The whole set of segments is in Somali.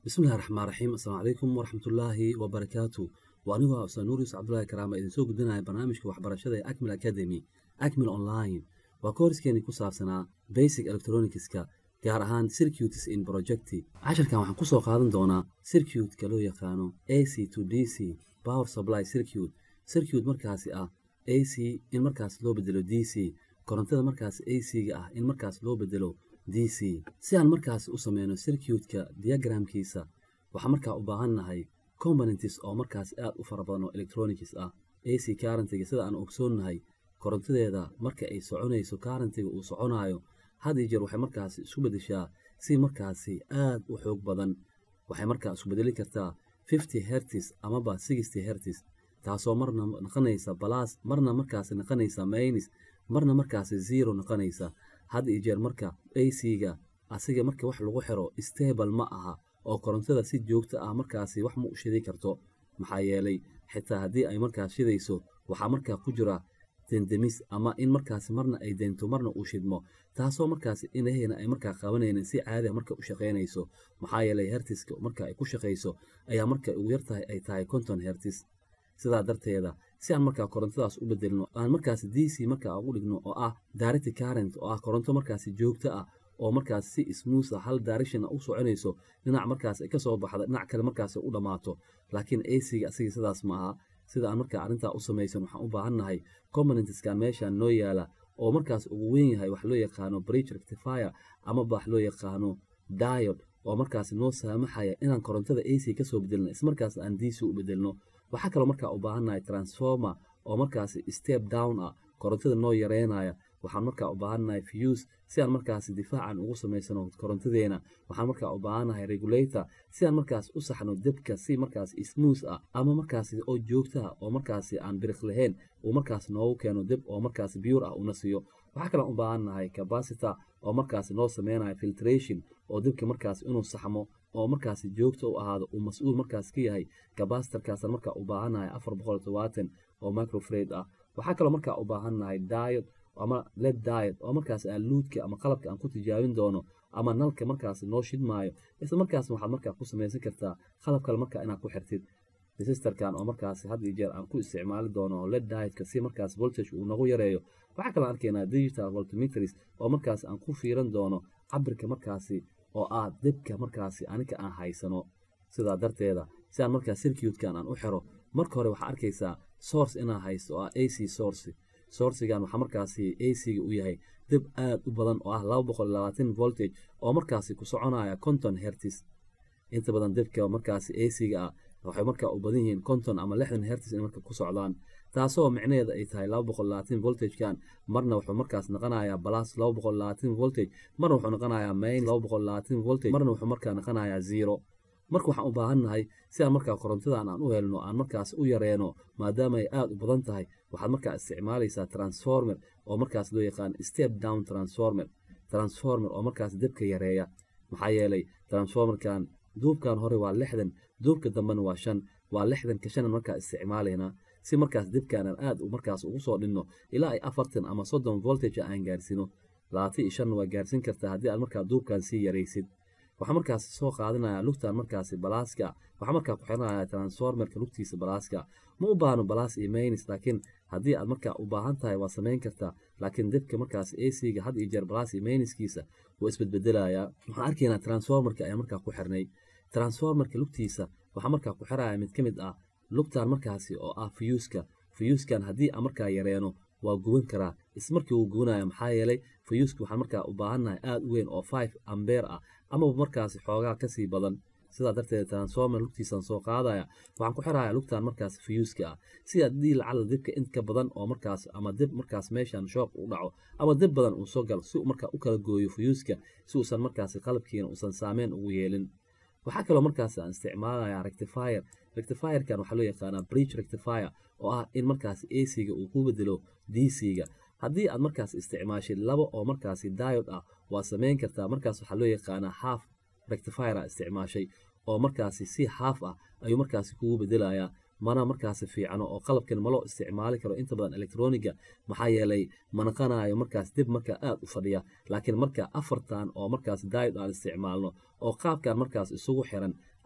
bismillahi raxmaan raxiim assalaamu calaykum waraxmatullaahi wabarakaatu waa anigoo ah ustaad nuur yuusuf cabdullaahi karaama idin soo gudbinaya barnaamijka waxbarashada ee acmil academy acmil online waa kooriskeennii ku saabsanaa basic electronicska gaar ahaan circuits in projecti casharkan waxaan kusoo qaadan doonaa circuitka loo yaqaano a c to d c power supply circuit circuit markaasi ah a c in markaas loo bedelo d c korontada markaas a c-ga ah in markaas loo bedelo d c si aan markaas u sameyno circuitka diagramkiisa waxaan markaa u baahan nahay components oo markaas aad u fara badan oo electronics ah a c karantiga sida aan ogsoonnahay korontadeeda marka ay soconayso karantiga uu soconayo had iyo jeer waxay markaasi isu bedeshaa si markaasi aad u xoog badan waxay markaa isku bedeli kartaa fifty hertis amaba sixty hertis taasoo marna noqonaysa balas marna markaasi noqonaysa maynis marna markaasi zero noqonaysa had iyo jeer marka a c-ga asiga marka wax lagu xiro stable ma aha oo korontada si joogto ah markaasi wax ma u shidi karto maxaa yeelay xitaa haddii ay markaas shidayso waxaa markaa ku jira dendemis ama in markaasi marna ay deento marna uu shidmo taasoo markaasi inaheyna ay markaa qabanaynin si caadiga marka u shaqaynayso maxaa yeelay hertiska marka ay ku shaqayso ayaa marka ugu yartahay ay tahay konton hertis sidaa darteeda si aan markaa korontadaas u bedelno aan markaasi d c markaa ugu dhigno oo ah direct current oo ah koronto markaasi joogto ah oo markaas si smuuth ah hal direction u soconayso dhinac markaas ay kasoo baxda dhinac kale markaas u dhammaato laakiin a c-ga asiga sidaas ma aha sida aan markaa arrintaa u samaysan waxaan u baahannahay componentskan meeshaan noo yaala oo markaas ugu weyn yahay wax loo yaqaano bridge rectifier amaba wax loo yaqaano diod oo markaas noo saamaxaya inaan korontada a c kasoo bedelno ismarkaas aan d c u bedelno waxaa kaloo markaa u baahannahay transformer oo markaasi step down ah korontada noo yareynaya waxaan markaa u baahannahay fuse si aan markaasi difaacan ugu samaysano korontadeena waxaan markaa u baahannahay regulator si aan markaas u saxno debka si markaas smooth ah ama markaasi oo joogtaha oo markaasi aan biriq lahayn uu markaas noogu keeno deb oo markaasi biyur ah una siiyo waxaa kaloo u baahannahay capacitor oo markaasi noo sameynayo filtration oo debka markaas inuu saxmo oo markaasi joogta u ahaado uu mas-uul markaas ka yahay cabacitorkaasaan markaa u baahannahay afar boqol todobaatan oo microfred ah waxaa kaloo markaa u baahannahay diod ama led diet oo markaas aan luudka ama qalabka aan ku tijaabin doono ama nalka markaas noo shidmaayo isla markaas waxaad markaa ku samaysan kartaa qalab kale markaa inaad ku xirtid resistarkan oo markaas had iyo jeer aan ku isticmaali doono led dietka si markaas voltage uu nagu yareeyo waxaa kaloo arkaynaa digital voltmetris oo markaas aan ku fiiran doono cabirka markaasi oo ah debka markaasi anika aan haysano sidaa darteeda si aan markaas circuitkan aan u xiro marka hore waxaa arkaysaa source inaa haysto oo ah a c source sourcigan waxaa markaasi a c-ga u yahay deb aad u badan oo ah laba boqol labaatan voltage oo markaasi ku soconaya konton hertis inta badan debka markaasi a c-ga ah waxay markaa u badan yihiin konton ama lixdan hertis in marka ku socdaan taasoo micnaheeda ay tahay laba boqol labaatan voltagekan marna wuxuu markaas noqonayaa balas laba boqol labaatan voltage marna wuxuu noqonayaa main laba boqol labaatan voltage marna wuxuu markaa noqonayaa zero marka waxaan u baahannahay si aan markaa korontadan aan u helno aan markaas u yareeno maadaama ay aada u badan tahay waxaad markaa isticmaalaysaa transformer oo markaas loo yaqaan step down transformer transformer oo markaas debka yareeya maxaa yeelay transformerkan duubkan hore waa lixdan duubka dambena waa shan waa lixdanka shanan markaa isticmaalaynaa si markaas debkan aan aad markaas ugu soo dhinno ilaa ay afartan ama soddon voltage aan gaarsino labaatan iyo shanna waa gaarsin kartaa haddii aad markaa duubkan sii yaraysid waxaa markaas soo qaadanaya lugtan markaasi balaaska waxaa markaa ku xiranaya transformerka lugtiisa balaaska ma u baahno balaas iyo maynis laakiin haddii aad markaa u baahan tahay waa samayn kartaa laakiin debka markaas a c-ga had iyo jeer balaas iyo mayniskiisa wuu isbedbedelayaa waxaan arkaynaa transformerka ayaa markaa ku xirnay transformerka lugtiisa waxaa markaa ku xiraya mid ka mid ah lugtan markaasi oo ah fuyuuska fuyuuskan haddii aan markaa yareeno waa guban karaa ismarkii wuu gubanaya maxaa yeelay fuyuuska waxaan markaa u baahannahay aada u weyn oo five ambeer ah amaba markaasi xoogaa kasii badan sidaa darteed transformer lugtiisaan soo qaadaya waxaan ku xiraya lugtan markaas fuyuuska ah si haddii lacala debka inka badan oo markaas ama deb markaas meeshan shook u dhaco ama deb badan uu soo galo si uu markaa u kala gooyo fuyuuska si uusan markaasi qalabkiina uusan saameyn ugu yeelin waxaa kaloo markaas aan isticmaalaya rectifier rectifierkan waxaa loo yaqaanaa bridge rectifier oo ah in markaasi a c-ga uu ku bedelo d c-ga haddii aad markaas isticmaashid laba oo markaasi diod ah waa samayn kartaa markaas waxaa loo yaqaanaa half rectifiera isticmaashay oo markaasi si haaf ah ayuu markaasi kugu bedelayaa mana markaasi fiicano oo qalabkan maloo isticmaali karo inta badan electroniga maxaa yeelay manaqanayo markaas dib markaa aad u fadhiya laakiin marka afartan oo markaas diod aan isticmaalno oo qaabkan markaas isugu xiran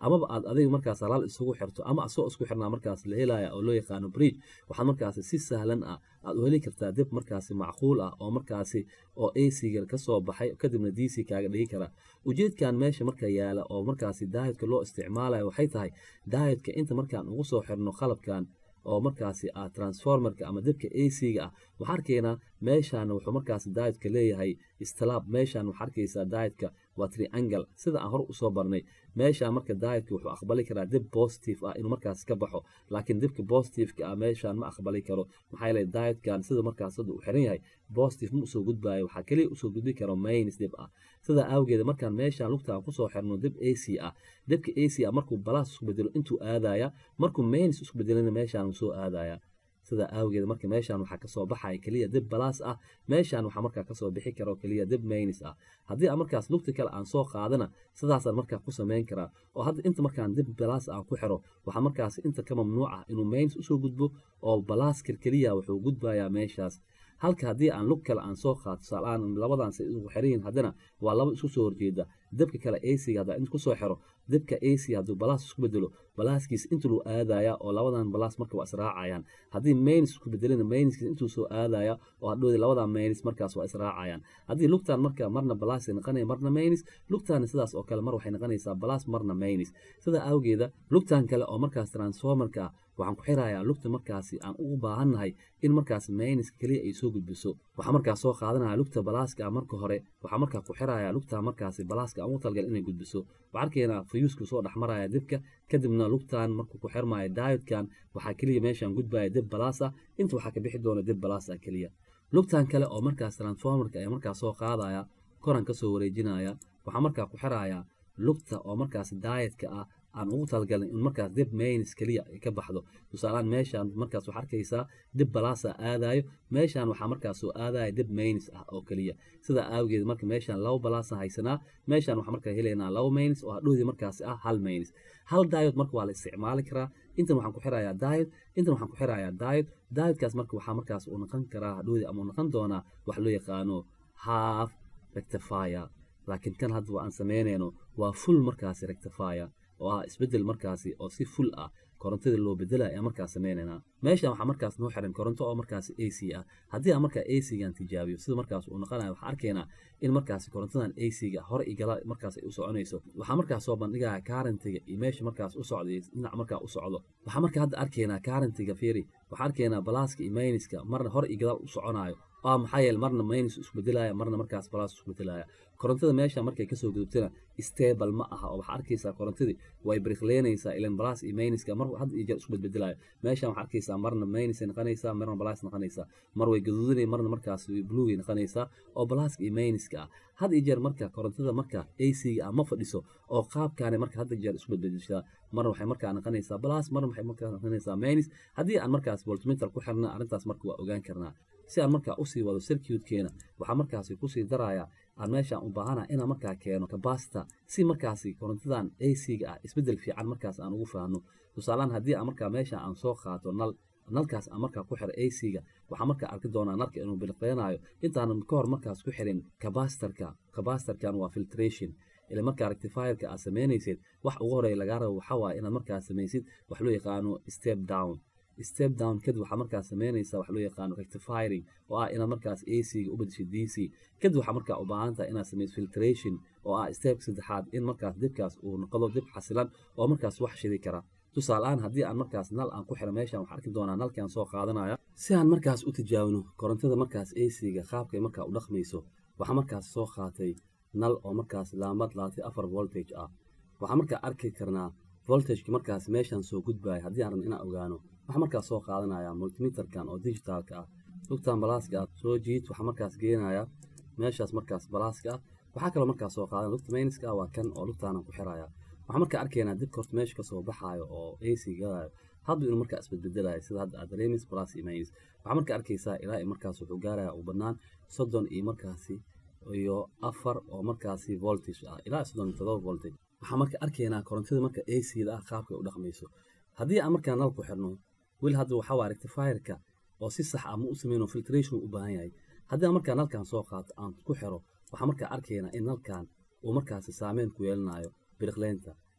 amaba aad adiga markaas halaal isugu xirto ama asoo isku xirnaa markaas la helaya oo loo yaqaano bridge waxaad markaasi si sahlan ah aad u heli kartaa dib markaasi macquul ah oo markaasi oo ac-ga kasoo baxay kadibna d c kaaga dhigi kara ujeedkan meesha marka yaala oo markaasi daahidka loo isticmaalayo waxay tahay daahidka inta markaan ugu soo xirno qalabkan oo markaasi ah transformerka ama dibka ac-ga ah waxaa arkaynaa meeshaan wuxuu markaasi daahidka leeyahay istilaab meeshaan waxaa arkaysaa daahidka waa triangle sida aan hor usoo barnay meeshaan marka daahidka wuxuu aqbali karaa dib positive ah inuu markaas ka baxo laakiin dibka positiveka ah meeshaan ma aqbali karo maxaa yeelay daahidkan sida markaas hadda uu xiran yahay positive ma usoo gudbaayo waxaa keliya usoo gudbi karo mains dib ah sidaa awgeeda markaan meeshaan lugtaan kusoo xirno dib ac ah dibka ac ah markuu balaas isku bedelo intuu aadaya markuu mains isku bedelana meeshaan soo aadaya sidaa awgeed marka meeshaan waxaa kasoo baxaya keliya dib balaas ah meeshaan waxaa markaa kasoo bixi karo keliya dib maynis ah haddii aan markaas lugta kale aan soo qaadana sidaasaan markaa ku samayn karaa oo hadda inta markaan dib balaas aan ku xiro waxaa markaas inta ka mamnuuc ah inuu maynis usoo gudbo oo balaaskar keliya wuxuu gudbayaa meeshaas halka haddii aan lug kale aan soo qaato tusaaleaan labadan say isku xiran haddana waa laba isku soo horjeeda dabka kale ac haddaa inta kusoo xiro dabka ac hadduu balaas isku bedelo balaaskiis intuu aadaya oo labadan balaas marka waa israacayaan haddii maynis isku bedelina mayniskiis intuu soo aadaya oo hadhowdi labadan maynis markaas waa israacayaan haddii lugtan marka marna balaas noqonaya marna maynis lugtaana sidaas oo kale mar waxay noqonaysaa balaas marna maynis sidaa awgeeda lugtan kale oo markaas transformerka ah waxaan ku xirayaa lugta markaasi aan ugu baahannahay in markaas mayniska keliya ay soo gudbiso waxaa markaas soo qaadanaya lugta balaaska marka hore waxaa markaa ku xirayaa lugta markaasi balaaska aan ugu talgal inay gudbiso waxaa arkaynaa fayuusku soo dhexmaraya dibka kadibna lugtan markuu ku xirmaya daayodkan waxaa keliya meeshaan gudbaya dib balaas ah inta waxaa ka bixi doona dib balaas ah keliya lugtan kale oo markaas transformerka ee markaas soo qaadaya koran kasoo wareejinaya waxaa markaa ku xirayaa lugta oo markaas daayadka ah aan ugu talagalin in markaas dib maynis keliya ay ka baxdo tusaalaan meeshaan markaas waxaa arkaysaa dib balaasa aadayo meeshaan waxaa markaas soo aadaya dib maynis ah oo keliya sidaa awgeed marka meeshaan laba balaasa haysanaa meeshaan waxaa markaa helaynaa laba maynis oo hadhoodii markaasi ah hal maynis hal daayod marka waa la isticmaali karaa intan waxaan ku xirayaa daayod intan waxaan ku xirayaa daayod daayodkaas marka waxaa markaas uu noqon karaa hadhoodii ama uu noqon doonaa wax loo yaqaano half rectifier laakiin kan hadda aan samaynayno waa full markaasi rectifier oo ah isbedel markaasi oo si full ah korontada loo bedela ayaa markaas sameynaynaa meeshan waxaa markaas noo xiran koronto oo markaasi a c ah haddii aan markaa a c-gan tijaabiyo sida markaas uu noqonayo waxaa arkaynaa in markaasi korontadan a c-ga hore igala markaas ay u soconayso waxaa markaas soo bandhigaya karantiga iyo meesha markaas u socda iyo dhinac markaa u socdo waxaa markaa hadda arkaynaa karantiga fiiri waxaa arkaynaa balaaska iyo mayniska marna hore iyo gadaal u soconayo waa maxaa yeele marna maynis isku bedelaya marna markaas balaas isku bedelaya korontada meesha markay kasoo gudubtana stable ma aha oo waxaa arkaysaa korontadii way briqleynaysaa ilan balaas iyo mayniska mar had iyo jeer isku bedbedelayo meeshan waxaa arkaysaa marna maynisay noqonaysaa marna balaas noqonaysaa mar way gaduudanay marna markaas bluugay noqonaysaa oo balaaska iyo mayniska ah had iyo jeer marka korontada marka ac-ga ah ma fadhiso oo qaabkaani marka hadda jeer isku bedbedeshaa marna waxay markaa noqonaysaa balaas marna waxay markaa noqonaysaa maynis haddii aan markaas voltmeter ku xirna arrintaas marka waa ogaan karnaa si aan markaa usii wado circuitkeena waxaa markaasi kusii daraya aan meeshaan u baahana inaan markaa keeno kabasita si markaasi korontadan ac-ga ah isbedel fiican markaas aan ugu faahno tusaalaan haddii aan markaa meesha aan soo qaato nal nalkaas aan markaa ku xiro ac-ga waxaa markaa arki doonaa nalka inuu biliqeynayo intaanan ka hor markaas ku xirin kabasitarka kabasitarkan waa filtration ila markaa rectifierka aad samaynaysid wax ugu horeeya lagaa rabo waxaa waaye inaad markaa samaysid wax loo yaqaano step down step down kadib waxaa markaas samaynaysaa wax loo yaqaano rectifiering oo ah inaad markaas ac-ga u bedesho d c kadib waxaa markaa u baahan tahay inaad samayso filtration oo ah step saddexaad in markaas dibkaas uu noqdo dib xasilan oo markaas wax shidi kara tusaaleaan haddii aan markaas nal aan ku xiro meeshaan waxaa arki doonaa nalkaan soo qaadanaya si aan markaas u tijaabino korontada markaas ac-ga qaabkay markaa u dhaqmayso waxaa markaas soo qaatay nal oo markaas laamad laatay afar voltage ah waxaa markaa arki karnaa voltageka markaas meeshaan soo gudbaya haddii aan rabno inaan ogaano waxaa markaas soo qaadanaya multimeterkan oo digitalka ah lugtan balaaska ah soo jiid waxaa markaas geenaya meeshaas markaas balaaska ah waxaa kaloo markaas soo qaadan lugta mayniska ah waa kan oo lugtaanan ku xiraya waxaa markaa arkaynaa dibka horta meesha kasoo baxaayo oo ac galayo haddu inuu markaa isbedbedelayo sida hadda aad dareemaysa plus iyo minus waxaa markaa arkaysaa ilaa iyo markaas wuxuu gaaraya uu bannaan soddon iyo markaasi iyo afar oo markaasi voltage ah ilaa soddon iyo todoba voltage waxaa marka arkaynaa korontada marka ac-da ah qaabka u dhaqmayso haddii aan markaa nal ku xirno weli hadda waxaa waa rectifierka oo si sax ah ma u sameyno filtration u baahan yahay haddii aan markaa nalkan soo qaato aan ku xiro waxaa markaa arkaynaa in nalkan uu markaasi saameyn ku yeelanayo biriqleynta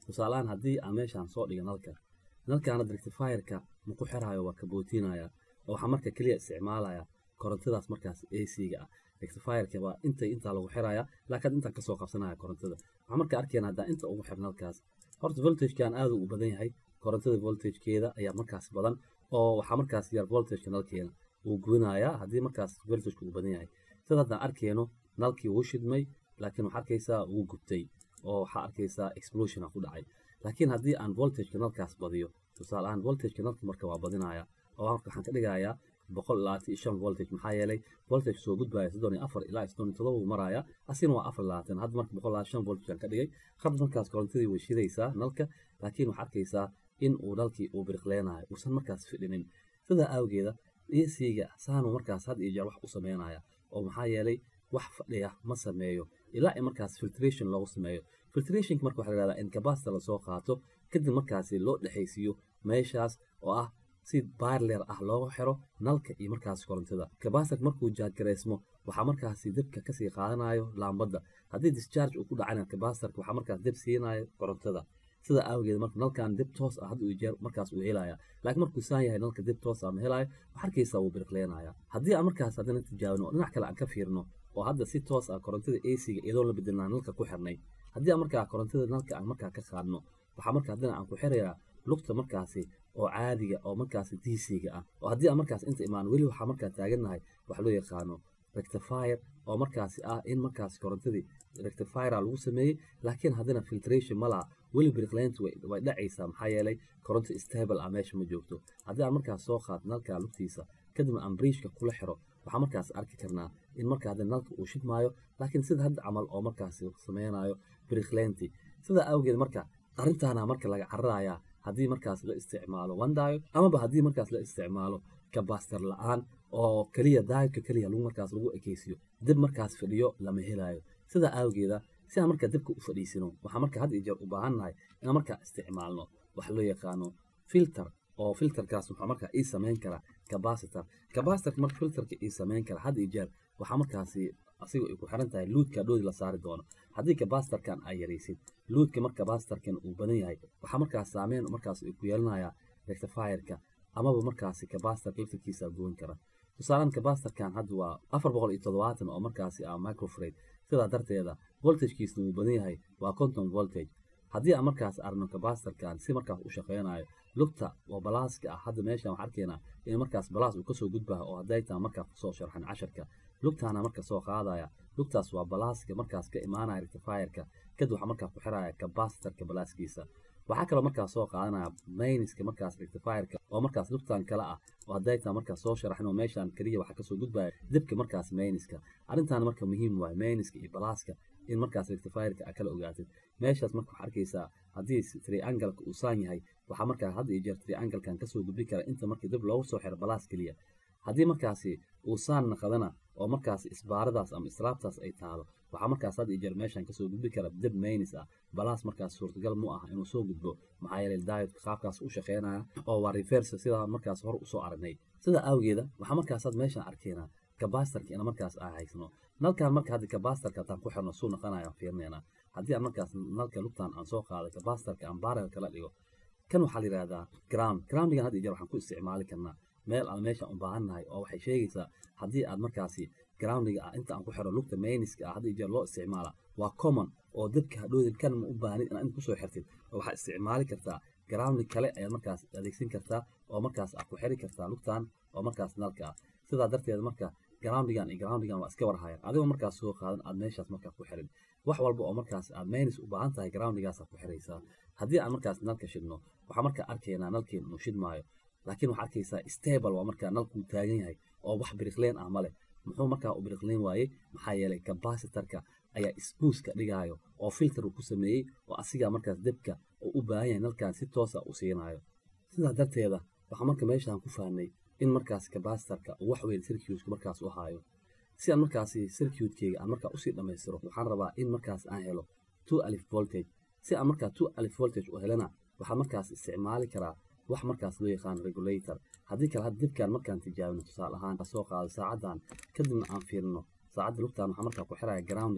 tusaalahaan haddii aan meeshaan soo dhiga nalka nalkaana rectifierka ma ku xiraayo waa kabootinaya oo waxaa marka keliya isticmaalaya korontadaas markaas ac-ga ah rectifierka waa intay intaa lagu xiraya laakiin intaan kasoo qabsanaya korontada waxaa marka arkayna haddaa inta ugu xir nalkaas horta voltagekan aad u badan yahay korontada voltagekeeda ayaa markaas badan oo waxaa markaas yar voltageka nalkeena uu gubinayaa haddii markaas voltageka uu badan yahay sida haddaan arkayno nalkii wuu shidmay laakiin waxaa arkaysaa wuu gubtay oo waxaa arkaysaa explosiona ku dhacay laakiin haddii aan voltageka nalkaas badiyo tusaale ahaan voltageka nalka marka waa badinaya oo marka waxaan ka dhigayaa boqol labaatan iyo shan voltage maxaa yeelay voltage soo gudbaya soddon iyo afar ilaa soddon iyo todoba uu maraya asina waa afar labaatan hadda marka boqol labaatan shan voltage aan ka dhigay hadda markaas korontadii way shidaysaa nalka laakiin waxaa arkaysaa in uu nalkii uu biriqleenayo uusan markaas fidhinin sidaa awgeeda ac-ga saanu markaas had iyo jeer wax u sameynaya oo maxaa yeelay wax fadhiya ma sameeyo ilaa in markaas filtration loogu sameeyo filtrationka marka waxaa la yihahdaa in capacita lasoo qaato kadib markaasi loo dhexaysiiyo meeshaas oo ah si barler ah loogu xiro nalka iyo markaas korontada capacitor markuu jaadgareysmo waxaa markaasi debka kasii qaadanayo laambadda haddii discharge uu ku dhacana capacitorka waxaa markaas deb siinayo korontada sida awgeed marka nalkan dib toos ah hadda jeer markaas uu helaya laakiin markuu saan yahay nalka dib toos ah ma helayo waxaa arkaysaa wuu biriqleenaya haddii aan markaas haddana tijaabino oo dhinac kale aan ka fiirno oo hadda si toos ah korontada ac-ga iyadoon la bedelnaa nalka ku xirnay haddii aan markaa korontada nalka aan markaa ka qaadno waxaa marka haddana aan ku xirayaa lugta markaasi oo caadiga oo markaasi dc-ga ah oo haddii aan markaas inta imaan weli waxaa markaa taagannahay wax loo yaqaano rectifier oo markaasi ah in markaasi korontadii rectifiera lagu sameeyey laakiin haddana filtration ma laha weli biriqleyntu way dhacaysaa maxaa yeelay koronto stable ah meesha ma joogto haddii aan markaas soo qaad nalka lugtiisa kadibna aan briishka kula xiro waxaa markaas arki karnaa in marka hadda nalka uu shidmaayo laakiin sida hadda camal oo markaasi sameynayo biriqleyntii sidaa awgeed marka arrintaana marka laga cararayaa haddii markaas la isticmaalo wandayo amaba haddii markaas la isticmaalo kabastar la-aan oo keliya daayodka keliya lagu markaas lagu ekeysiyo dib markaas fadhiyo lama helayo sidaa awgeeda si aan marka dibka u fadhiisino waxaa marka had iyo jeer u baahannahay inaan markaa isticmaalno waxa loo yaqaano filter oo filterkaas waxaa markaa ii samayn kara capacitor capacitorka marka filterka ii samayn kara had iyo jeer waxaa markaasi asiga ay ku xiran tahay luudka dhoodi la saari doono haddii capacitorkan ay yaraysid luudka marka capacitorkan uu badan yahay waxaa markaas saameyn markaas ay ku yeelanayaa rectifierka amaba markaasi capacitorka laftarkiisa goyn kara tusaalaan capacitorkan hadda waa afar boqol iyo toddobaatan oo markaasi ah microfrade sidaa darteeda voltagekiisna wuu badan yahay waa conton voltage haddii aan markaas arno capacitorkan si markaas u shaqeynayo lugta oo balaaska ah hadda meeshan waxaan arkaynaa in markaas balaas uu kasoo gudbaha oo hadday taa markaa kusoo sharxan casharka lugtaana marka soo qaadaya lugtaas waa balaaska markaas ka imaanaya rectifierka kadib waxaa markaa ku xiraya capacitorka balaaskiisa waxaa kaloo markaas soo qaadanaya mayniska markaas rectifierka oo markaas lugtan kale ah oo hadday taa markaas soo sharaxin oo meeshan keliya waxaa kasoo gudbaya dibka markaas mayniska arrintaana marka muhiim waaye mayniska iyo balaaska in markaas rectifierka a kala ogaatid meeshaas marka waxaa arkaysaa haddii triangalka uu saan yahay waxaa markaa had iyo jeer triangalkan kasoo gudbi kara inta markii dib loogu soo xiro balaas keliya haddii markaasi uu saan naqdana oo markaas isbaaradaas ama islaabtaas ay taalo waxaa markaas had iyo jeer meeshan kasoo gudbi kara dib maynis ah balaas markaas suurtagal mu ah inuu soo gudbo maxaa yeelay daayodka qaabkaas u shaqeynaya oo waa reverse sidaa markaas hor usoo aragnay sidaa awgeeda waxaa markaas had meeshan arkaynaa capacitorka ina markaas aan haysano nalkan marka hadda capacitorka haddaan ku xirno suu noqonaya fiirinaynaa haddii aan markaas nalka lugtan aan soo qaado capacitorka aan barel kala dhigo kan waxaa la yidhahdaa ground groundigan had iyo jeer waxaan ku isticmaali karnaa meel aan meesha u baahannahay oo waxay sheegaysaa haddii aad markaasi groundiga ah inta aan ku xiro lugta mayniska ah had iyo jeer loo isticmaala waa common oo dadka hadhoodin kan ma u baahnid inaad inta kusoo xirtid oo waxaad isticmaali kartaa ground kale ayaad markaas adeegsan kartaa oo markaas aad ku xiri kartaa lugtan oo markaas nalka ah sidaa darteed marka groundigan iyo groundigan waa iska warhayan adigoo markaas soo qaadan aad meeshaas markaa ku xirin wax walba oo markaas aad maynis u baahan tahay groundigaasaad ku xiraysaa haddii aan markaas nalka shidno waxaa markaa arkaynaa nalkeen inuu shidmaayo laakiin waxaa arkaysaa stable waa markaa nalkuu taagan yahay oo wax biriqleen ah male muxuu markaa u biriqleen waayey maxaa yeelay capacitorka ayaa sbuuska dhigaayo oo filter uu ku sameeyey oo asigaa markaas debka uu u baahan yahay nalkan si toosa u siinayo sidaa darteeda waxaa marka meeshaan ku fahnay in markaas capacitorka uu wax weyn circuitka markaas u haayo si aan markaasi circuitkeyga aan markaa usii dhammaystiro waxaan rabaa in markaas aan helo two alif voltage si aan markaa two alif voltage u helana waxaa markaas isticmaali karaa wax markaas loo yaqaan regulator haddii kale had dibkaan markaan tijaabino tusaale ahaan soo qaado saacadan kadibna aan fiirino saacadda lugtaan waxaa markaa ku xiraya groundiga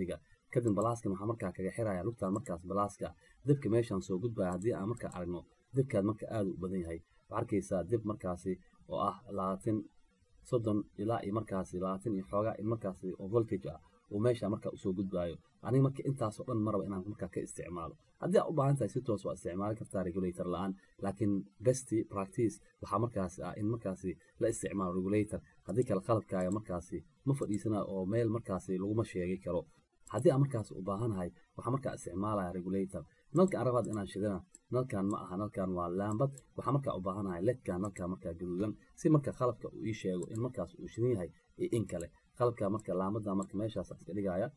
kadib balaaskan waxaa markaa kaga xiraya lugtaan markaas balaaska dibka meeshaan soo gudbaya haddii aan markaa aragno dibkaad marka aada u badan yahay waxaa arkaysaa dib markaasi oo ah labaatan soddon ilaa iyo markaasi labaatan iyo xoogaa in markaasi oo voltage ah uu meesha marka usoo gudbaayo aniga marka intaasoo dhan maraba inaan markaa ka isticmaalo haddii aad u baahan tahay si toos waa isticmaali kartaa regulator la-aan laakiin best practice waxaa markaasi ah in markaasi la isticmaalo regulator haddii kale qalabkaaga markaasi ma fadhiisana oo meel markaasi laguma sheegi karo haddii aan markaas u baahanahay waxaa markaa isticmaalaya regulator nalkan arabaad inaan shidana nalkan ma aha nalkan waa laambad waxaa markaa u baahanahay ledkan nalkaa markaa gaduudan si marka qalabka uu ii sheego in markaas uu shidan yahay iyo in kale qalabka marka laambada marka meeshaas iska dhigaya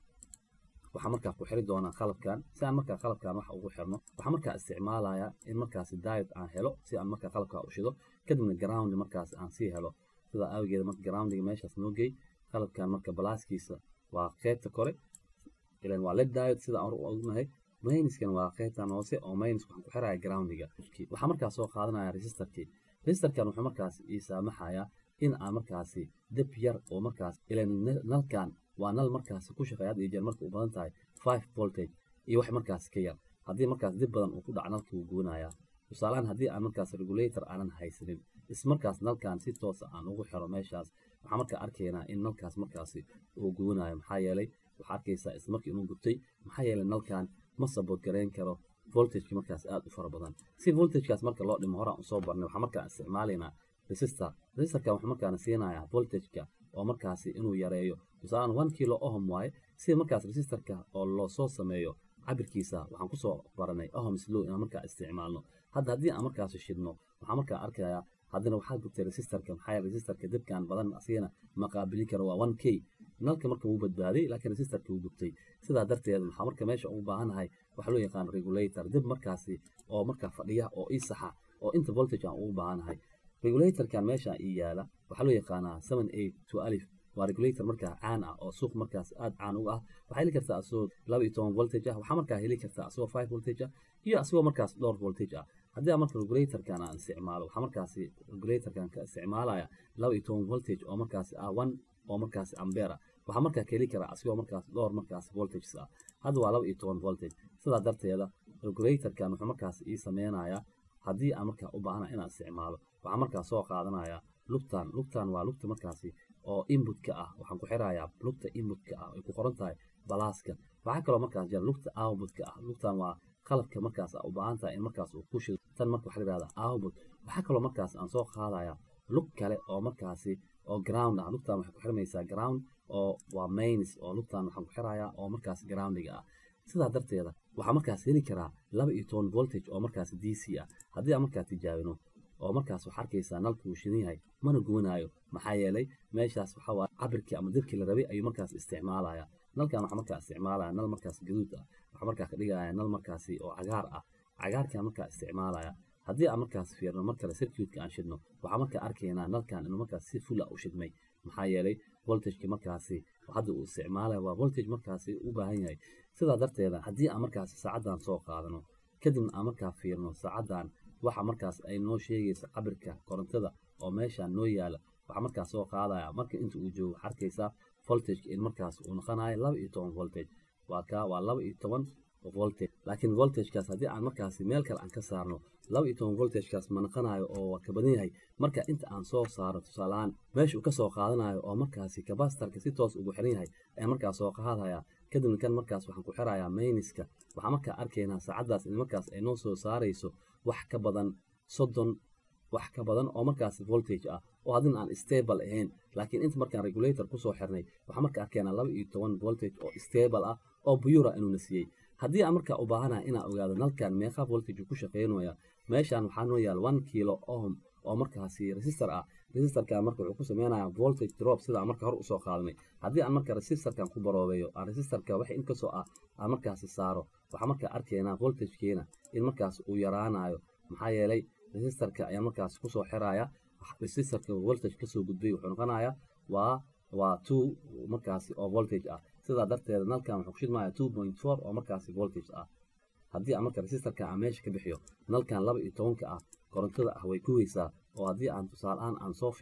waxaa markaa ku xiri doonaa qalabkan si aan markaa qalabkan wax ugu xirno waxaa markaa isticmaalaya in markaasi diet aan helo si aan markaa qalabka u shido kadibna ground markaas aan sii helo sida awgeeda marka groundiga meeshaas noo geey qalabkan marka balaaskiisa waa qeybta kore ilan waa led diet sida aan ognahay mayniskan waa qaybtan hoose oo maynis waxaan ku xiraya groundiga waxaa markaas soo qaadanaya resistarkii resistarkan wuxuu markaas ii saamaxayaa in aan markaasi dib yar oo markaas ilan nalkan waa nal markaasi ku shaqeeya had iyo jeer marka u badan tahay five voltage iyo wax markaas ka yar haddii markaas dib badan uu ku dhaco nalkii wuu guunayaa tusaalahaan haddii aan markaas regulator aanan haysanin ismarkaas nalkan si toosa aan ugu xiro meeshaas waxaa markaa arkaynaa in nalkaas markaasi uu guunayo maxaa yeelay waxaa arkaysaa ismarkii inuu gubtay maxaa yeelay nalkan ma sabood garayn karo voltageki markaas aada u fara badan si voltagekaas marka loo dhimo horaan usoo barnay waxaa markaa isticmaalaynaa resistor resistorkan wuxuu markaana siinayaa voltageka oo markaasi inuu yareeyo tusaalaan one kilo ohm waaye si markaas resistorka oo loo soo sameeyo cabirkiisa waxaan kusoo baranay ohms low inaan markaa isticmaalno hadda haddii aan markaasi shidno waxaa markaa arkayaa haddana waxaa gubtay resistorka maxaa yeele resistorka dibkan badan asigana ma qaabilin karo waa one k nalka marka wuu badbaaday laakiin resistorka wuu gubtay sidaa darteed waxaa marka meesha ugu baahannahay waxaa loo yaqaan regulator dib markaasi oo markaa fadhiya oo ii saxa oo inta voltage aan ugu baahannahay regulatorkan meesha ii yaala waxaa loo yaqaanaa seven eight two alif waa regulator markaa caan ah oo suuq markaas aada caan uga ah waxaa heli kartaa asagoo laba iyo toban voltage ah waxaa markaa heli kartaa asagoo five voltage ah iyo asagoo markaas dhowr voltage ah haddii aan marka regulatorkan aan isticmaalo waxaa markaasi regulatorkan ka isticmaalaya laba iyo toban voltage oo markaasi ah one oo markaasi ambera waxaa markaa ka heli karaa asigoo markaas dhowr markaas voltages ah hadda waa laba iyo toban voltage sidaa darteeda regulatorkan wuxuu markaas ii sameynayaa haddii aan markaa u baahana inaan isticmaalo waxaa markaa soo qaadanaya lugtan lugtan waa lugta markaasi oo inputka ah waxaan ku xirayaa lugta inputka ah ay ku qoran tahay balaaska waxaa kaloo markaas jira lugta outputka ah lugtan waa qalabka markaas u baahan tahay in markaas uu ku shido tan marka waxaa la yihahdaa output waxaa kaloo markaas aan soo qaadaya lug kale oo markaasi oo ground ah lugtan waxay ku xirmaysaa ground oo waa mains oo lugtan waxaan ku xirayaa oo markaas groundiga ah sidaa darteeda waxaa markaas heli karaa laba iyo toban voltage oo markaas d c ah haddii aan markaa tijaabino oo markaas waxaa arkaysaa nalka uu shidan yahay mana gubanaayo maxaa yeelay meeshaas waxaa waa cabirkii ama dibkii la rabay ayuu markaas isticmaalaya nalkan waxaa markaa isticmaalaya nal markaas gaduud ah waxaa markaa ka dhigaya nal markaasi oo cagaar ah cagaarkan markaa isticmaalaya haddii aan markaas fiirno mar kale circuitka aan shidno waxaa markaa arkaynaa nalkan inuu markaas si fula u shidmay maxaa yeelay voltageki markaasi hadda uu isticmaalaya waa voltage markaasi u baahan yahay sidaa darteeda haddii aan markaasi saacaddan soo qaadano kadibna aan markaa fiirno saacaddan waxa markaas ay noo sheegaysa cabirka korontada oo meeshaan noo yaala waxaa markaas soo qaadaya marka inta uu joogo waxaa arkaysaa voltageka in markaas uu noqonayo laba iyo toban voltage waa kaa waa laba iyo toban voltage laakiin voltagekaas haddii aan markaasi meel kale aan ka saarno laba iyo toban voltagekaas ma noqonayo oo waa ka badan yahay marka inta aan soo saaro tusaalehaan meesha uu ka soo qaadanayo oo markaasi kabasitarka si toos ugu xiran yahay ayaa markaas soo qaadaya kadibna kan markaas waxaan ku xirayaa mayniska waxaa markaa arkaynaa saacaddaas in markaas ay noo soo saarayso wax ka badan soddon wax ka badan oo markaas voltage ah oo haddina aan stable ahayn laakiin inta markaan regulator kusoo xirnay waxaa markaa arkaynaa laba iyo toban voltage oo stable ah oo buyura inuuna siiyey haddii aan markaa u baahanahay inaan ogaado nalkan meeqa voltage ku shaqeynaya meeshaan waxaa noo yaal one kilo ohm oo markaasi resistor ah resistorkan marka wuxuu ku sameynayaa voltage drop sida aan marka hor usoo qaadanay haddii aan marka resistorkan ku baroobeeyo aan resistorka wax inkastoo ah aan markaasi saaro waxaa markaa arkaynaa voltagekeena in markaas uu yaraanayo maxaa yeelay resistorka ayaa markaas kusoo xiraya resistorka voltage kasoo gudbay wuxuu noqonayaa waa waa two markaasi oo voltage ah sidaa darteeda nalkan wuxuu kushidmaya two point four oo markaasi voltage ah haddii aan marka resistorka aan meesha ka bixiyo nalkan laba iyo tobanka ah korontada ah way kuweysaa oo haddii aan tusaaleaan aan soo fiirno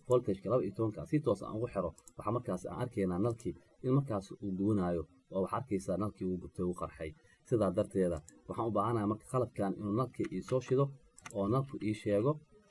voltageka laba iyo tobanka si toos aan ugu xiro waxaa markaas aan arkaynaa nalkii in markaas uu gubanayo oo waxaa arkaysaa nalkii uu gubtay uu qarxay sidaa darteeda waxaan u baahanahay marka qalabkan inuu nalkii ii soo shido oo nalku ii sheego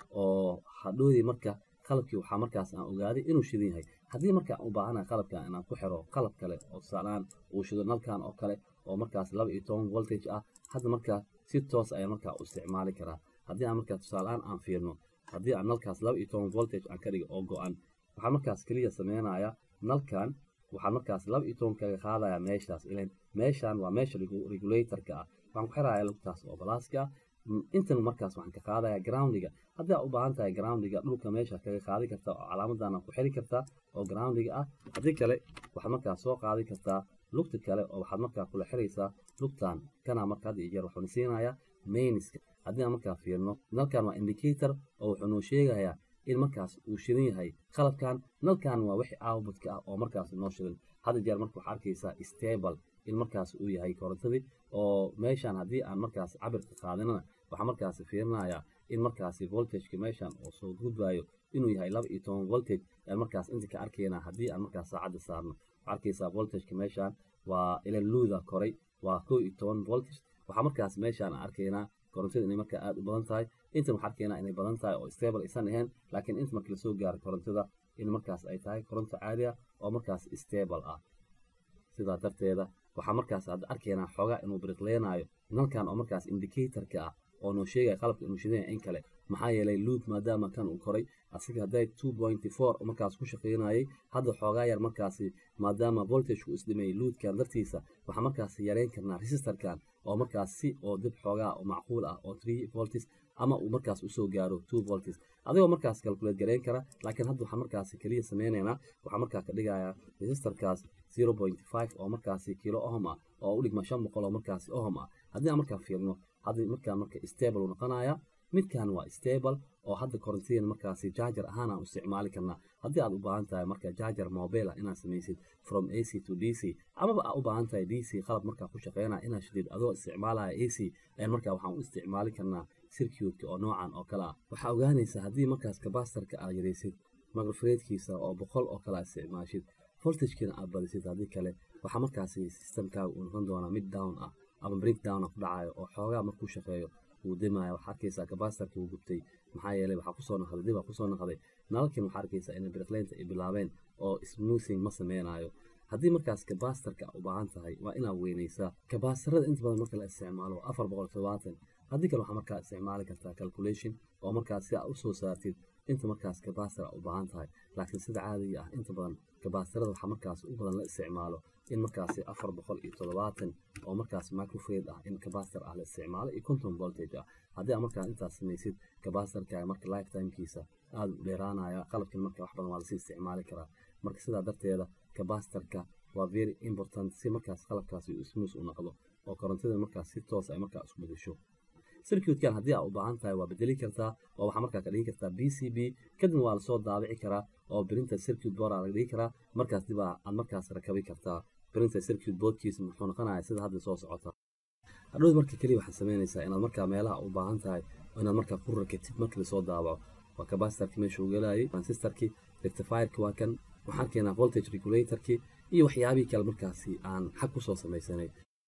oo hadhoodii marka qalabkii waxaa markaas aan ogaaday inuu shidan yahay haddii marka aan u baahanahay qalabkan inaan ku xiro qalab kale oo tusaalaan uu shido nalkan oo kale oo markaas laba iyo toban voltage ah hadda markaa si toos ayaan markaa u isticmaali karaa haddii aan markaa tusaaleaan aan fiirno haddii aan nalkaas laba iyo toban voltage aan ka dhigo oo go-an waxaa markaas keliya sameynaya nalkan waxaa markaas laba iyo toban kaga qaadaya meeshaas ilan meeshan waa meesha regulatorka ah waxaan ku xiraya lugtaas oo balaaska ah intan markaas waxaan ka qaadaya groundiga haddii aad u baahan tahay groundiga dhulka meesha kaga qaadi kartaa oo calaamadan ku xiri kartaa oo groundiga ah haddii kale waxaad markaas soo qaadi kartaa lugta kale oo waxaad markaa kula xiraysaa lugtan kana marka had iyo jeer wuxuuna siinayaa mainiska haddii aan markaa fiirno nalkan waa indicator oo wuxuu noo sheegayaa in markaas uu shidan yahay qalabkan nalkan waa wixii outputka ah oo markaas noo shidan hadda jeer marka waxaa arkaysaa stable in markaas uu yahay korontadii oo meeshan haddii aan markaas cabirka qaadinana waxaa markaas fiirinayaa in markaasi voltageka meeshan oo soo gudbayo inuu yahay laba iyo toban voltage aan markaas inta ka arkaynaa haddii aan markaas saacadda saarno waxaa arkaysaa voltageka meeshan waa ila luuda koray waa kow iyo toban voltage waxaa markaas meeshaan arkaynaa korontada inay markaa aada u badan tahay intan waxaa arkaynaa inay badan tahay oo stable aysan ahayn laakiin inta marka lasoo gaaro korontada in markaas ay tahay koronto caadi ah oo markaas stable ah sidaa darteeda waxaa markaas aad arkaynaa xoogaa inuu biriqleenaayo nalkan oo markaas indicatorka ah oo noo sheegaya qalabka inuu shidan yahay in kale maxaa yeelay luud maadaama kan uu koray asiga hadday two pointy four markaas ku shaqaynayay hadda xoogaa yar markaasi maadaama voltageu isdhimayay luudkan dartiisa waxaa markaas yareyn karnaa resistorkan oo markaas si oo dib xoogaa oo macquul ah oo three volts ama uu markaas usoo gaaro two volts adigoo markaas calculate gareyn kara laakiin hadda waxaa markaas keliya sameynaynaa waxaa markaa ka dhigayaa resistorkaas zero point five oo markaasi kilo ohm ah oo u dhigma shan boqol oo markaasi ohm ah haddii aan markaa fiirno hadda markaa marka stable uu noqonaya midkan waa stable oo hadda korontidan markaasi jarger ahaan aan isticmaali karnaa haddii aad u baahan tahay marka jarger mobile ah inaad samaysid from ac to d c amaba aad u baahan tahay d c qalab markaa ku shaqeynaya inaad shidid adoo isticmaalaya ac ayaan markaa waxaan u isticmaali karnaa circuitka oo noocan oo kale ah waxaa ogaanaysaa haddii markaas kabastarka aad yaraysid microfaradkiisa oo boqol oo kale aad isticmaashid voltagekina aad badisid haddii kale waxaa markaasi systemkaaga uu noqon doonaa mid down ah ama breakdown ku dhacayo oo xoogaa markuu shaqeeyo wuu dimaya waxaa arkaysaa kabastarka wuu gubtay maxaa yeelay waxaa kusoo naqday dib kusoo naqday nalalkin waxaa arkaysaa inay birqleynta ay bilaabeen oo smoothing ma sameynayo haddii markaas kabastarka u baahan tahay waa inaad weynaysaa kabastarada inta badan marka la isticmaalo waa afar boqol todobaatan haddii kale waxaa markaa isticmaali kartaa calculation oo markaas si aad usoo saartid inta markaas kabastar u baahan tahay laakiin sida caadiga ah inta badan kabastarada waxaa markaas u badan la isticmaalo in markaasi afar boqol iyo toddobaatan oo markaas microfade ah in kabastar ah la isticmaalo iyo conton voltage ah haddii aad markaas intaas samaysid kabastarkaaga marka lifetimekiisa aada u dheeraanaya qalabkan marka wax badan waa lasii isticmaali karaa marka sidaa darteeda kabastarka waa very important si markaas qalabkaasi uu smooth u noqdo oo korontada markaas si toos ay markaa isku bedesho circuitkan haddii aad u baahan tahay waa bedeli kartaa oo waxaa markaa ka dhigi kartaa b c b kadibna waa lasoo daabici karaa oo printer circuit board aa laga dhigi karaa markaas dib aad markaas rakabi kartaa printer circuit boardkiisa muxuu noqonaya sida hadda soo socota hadhow marka keliya waxaad samaynaysaa inaad markaa meelaha u baahan tahay inaad markaa ku rakatid markii lasoo daabaco waa kabasitarki meesha uu gelayay transistorki rectifierki waa kan waxaan keenaa voltage regulatorki iyo waxyaabihii kale markaasi aan xag kusoo samaysanay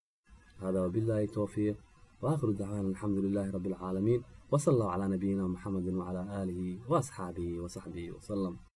hada wabillahi towfiiq واخر دعوانا الحمد لله رب العالمين وصلى الله على نبينا محمد وعلى اله واصحابه وصحبه وسلم